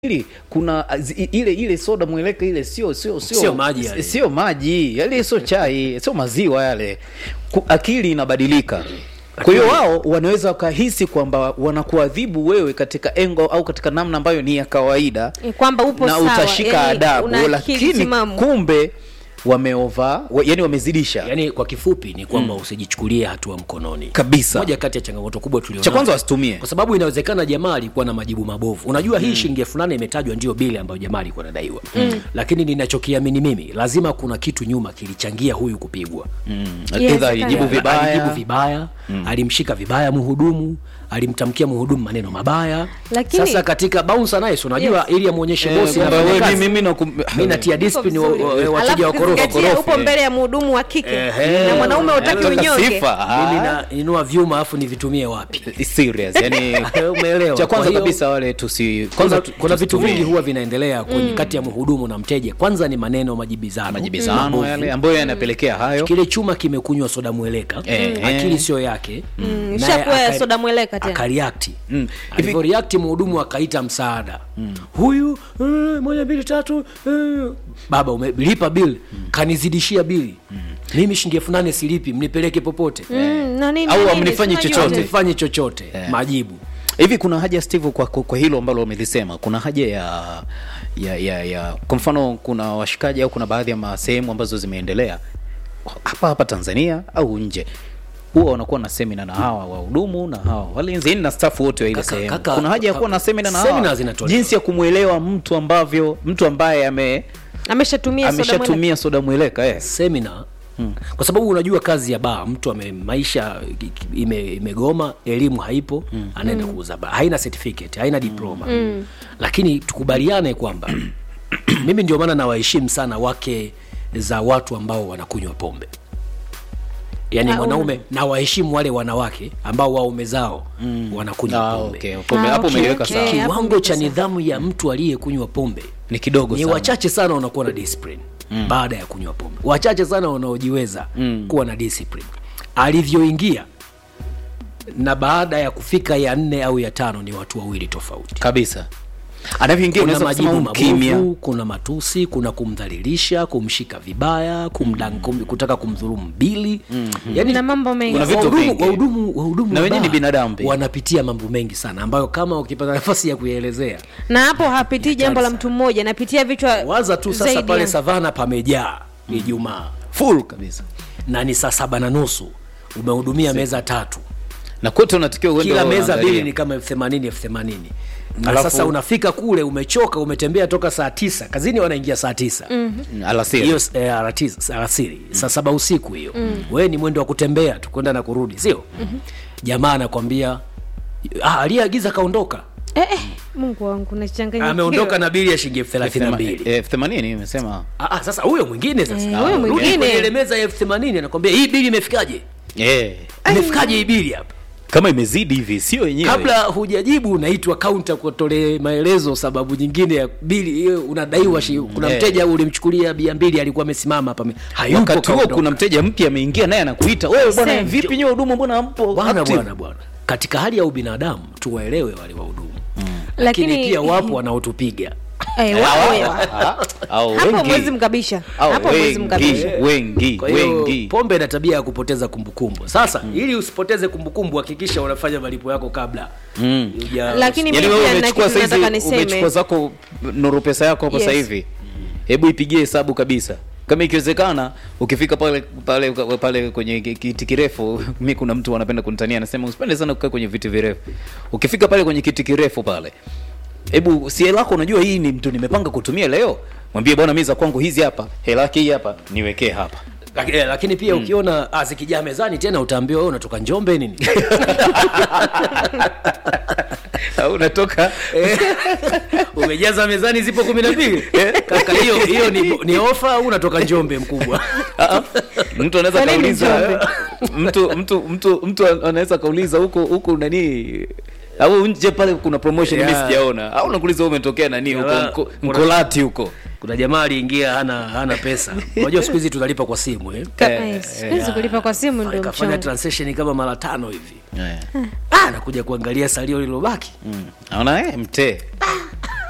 Ili kuna zi- ile ile soda mweleka ile sio sio Sio maji yale. sio maji yale sio chai sio maziwa yale Ku- akili inabadilika kwa hiyo wao wanaweza wakahisi kwamba wanakuadhibu wewe katika engo au katika namna ambayo ni ya kawaida Eh, kwamba upo na sawa, utashika yani adabu una akili lakini timamu. kumbe wameova wa, yani wamezidisha yaani kwa kifupi ni kwamba usijichukulie hatua mkononi Kabisa. moja kati ya changamoto kubwa tulionayo. Cha kwanza wasitumie. kwa sababu inawezekana jamaa alikuwa na majibu mabovu unajua hii shilingi elfu nane imetajwa ndio bili ambayo jamaa alikuwa anadaiwa lakini ninachokiamini mimi lazima kuna kitu nyuma kilichangia huyu kupigwa Yes, Aidha alijibu kaya. vibaya alijibu vibaya alimshika vibaya mhudumu alimtamkia mhudumu maneno mabaya Lakini- sasa katika bouncer naye si unajua Yes. ili amuonyeshe Eh, bosi kwamba anafanya wewe kazi. mimi nakum- mimi natia discipline wa- wa- wa- wateja Alafu wakorofi ukizingatia wakorofi, upo eh. mbele ya mhudumu wa kike Ehe. na mwanaume utaki Nataka unyonge sifa. Ah. mimi nainua vyuma afu nivitumie wapi serious yani umeelewa cha Kwa kwanza hiyo, kabisa wale tusi kuna, kwanza tu- kuna vitu tusitumie. vingi huwa vinaendelea kwenye kati ya mhudumu na mteja kwanza ni maneno majibizano majibizano mabovu. yale ambayo yanapelekea hayo kile chuma kimekunywa soda mweleka Eh, akili eh. sio yake naye ishakuwa ya aka- soda mweleka tena. akariakti Mm. Hivi- alivyoriakti mhudumu akaita msaada huyu eh, moja mbili tatu eh. baba umelipa bill kanizidishia bili mimi shilingi elfu nane silipi mnipeleke popote Mm, na nini, Au na nini, hamnifanyi tunajua chochote. tu. mfanye chochote majibu hivi kuna haja steve kwa, kwa, kwa hilo ambalo umelisema kuna haja ya ya ya, ya kwa mfano kuna washikaji au kuna baadhi ya ma- sehemu ambazo zimeendelea hapa hapa tanzania au nje huwa wanakuwa na semina na hawa wahudumu na hawa walinzi yani na staff wote wa ile Kaka- sehemu kaka- kuna haja ya kuwa na semina na hawa semina zinatolewa. jinsi ya kumwelewa mtu ambavyo mtu ambaye ame ameshatumia soda mweleka. ameshatumia soda mweleka eh. semina kwa sababu unajua kazi ya baa mtu ame maisha ime, imegoma elimu haipo anaenda kuuza baa haina certificate haina diploma lakini tukubaliane kwamba mimi ndio maana nawaheshimu sana wake za watu ambao wanakunywa pombe yaani Ah, mwanaume nawaheshimu wale wanawake ambao waume zao wanakunywa Ah, pombe okay. Pombe- Ah, hapo okay, umeliweka okay. sawa hapo kiwango ndipo cha sawa. nidhamu ya mtu aliyekunywa pombe ni kidogo ni sana wachache sana wanakuwa na discipline mm. baada ya kunywa pombe wachache sana wanaojiweza mm. kuwa na discipline alivyoingia na baada ya kufika ya nne au ya tano ni watu wawili tofauti kabisa anavyoingia kuna unaweza kusema majibu huu kimya mabovu kuna matusi kuna kumdhalilisha kumshika vibaya kumdan, kum, kutaka kumdhulumu bili mm-hmm. yani, na mambo mengi Kuna vitu wahudumu vingi. wahudumu wahudumu Na wa wenyewe ni baa binadamu pia. wanapitia mambo mengi sana ambayo kama ukipata nafasi ya kuyaelezea na hapo hapitii jambo la sana. mtu mmoja napitia vichwa waza tu sasa zaidi pale ya- savana pamejaa ijumaa full kabisa na ni saa saba na nusu umehudumia meza tatu na kote unatakiwa uende kila wewe meza unaangalia. bili ni kama elfu themanini elfu themanini na Alafu- sasa unafika kule umechoka umetembea toka saa tisa kazini wanaingia saa tisa Mm, alasiri hiyo eh, arati- alasiri saa saba usiku hiyo wewe ni mwendo wa kutembea tu kwenda na kurudi sio jamaa anakwambia ah, aliyeagiza kaondoka eh, eh, mungu wangu nachanganya ameondoka na bili ya shilingi elfu thelathini na mbili elfu themanini imesema Ah, ah, sasa huyo mwingine sasa Eh, huyo Rudi mwingine. kwenye ile meza ya elfu themanini anakwambia hii bili imefikaje eh, imefikaje hii bili hapa kama imezidi hivi sio yenyewe kabla hujajibu unaitwa kaunta kutolee maelezo sababu nyingine ya bili hiyo unadaiwa shi, kuna Eh. mteja ulimchukulia bia mbili alikuwa amesimama hapa ame- hayupo wakati huo kaondoka. kuna mteja mpya ameingia naye anakuita wewe bwana Same. vipi nyewe huduma mbona hampo bwana active?" bwana bwana katika hali ya ubinadamu tuwaelewe wale wahudumu lakini lakini pia wapo wanaotupiga eh, wapo Ah, au hapo wengi. mwezi mkabisha Au hapo mwezi wengi, mkabisha wengi kwa hiyo wengi pombe ina tabia ya kupoteza kumbukumbu sasa ili usipoteze kumbukumbu hakikisha unafanya malipo yako kabla Mm. Huja- Lakini yaani mimi wewe pia nina umechukua kitu nataka saizi niseme. umechukua zako nuru pesa yako hapo Yes. sasa hivi hebu ipigie hesabu kabisa kama ikiwezekana ukifika pale pale pale kwenye ki- kiti kirefu mi kuna mtu anapenda kunitania anasema usipende sana kukaa kwenye viti virefu ukifika pale kwenye kiti kirefu pale hebu si hela yako unajua hii ni mtu nimepanga kutumia leo mwambie bwana mi za kwangu hizi hapa hela yake hii hapa niwekee hapa Laki- eh, lakini pia ukiona ah, zikijaa mezani tena utaambiwa wewe unatoka njombe nini au unatoka Eh, umejaza mezani zipo kumi na mbili kaka hiyo hiyo ni, ni ofa au unatoka njombe mkubwa Ah, mtu anaweza Kwa nini kauliza mtu mtu mtu mtu anaweza kauliza huko huko nani au nje pale kuna promotion Yeah. mimi sijaona au nakuuliza wewe umetokea nani huko Yeah. mko, mkolati huko kuna jamaa aliingia hana hana pesa unajua siku hizi tunalipa kwa simu eh? Ka- Eh, eh, siwezi kulipa kwa simu ndio kafanya mchongo transaction kama mara tano hivi yeah. ah, nakuja kuangalia salio lilobaki mm. naona eh mtee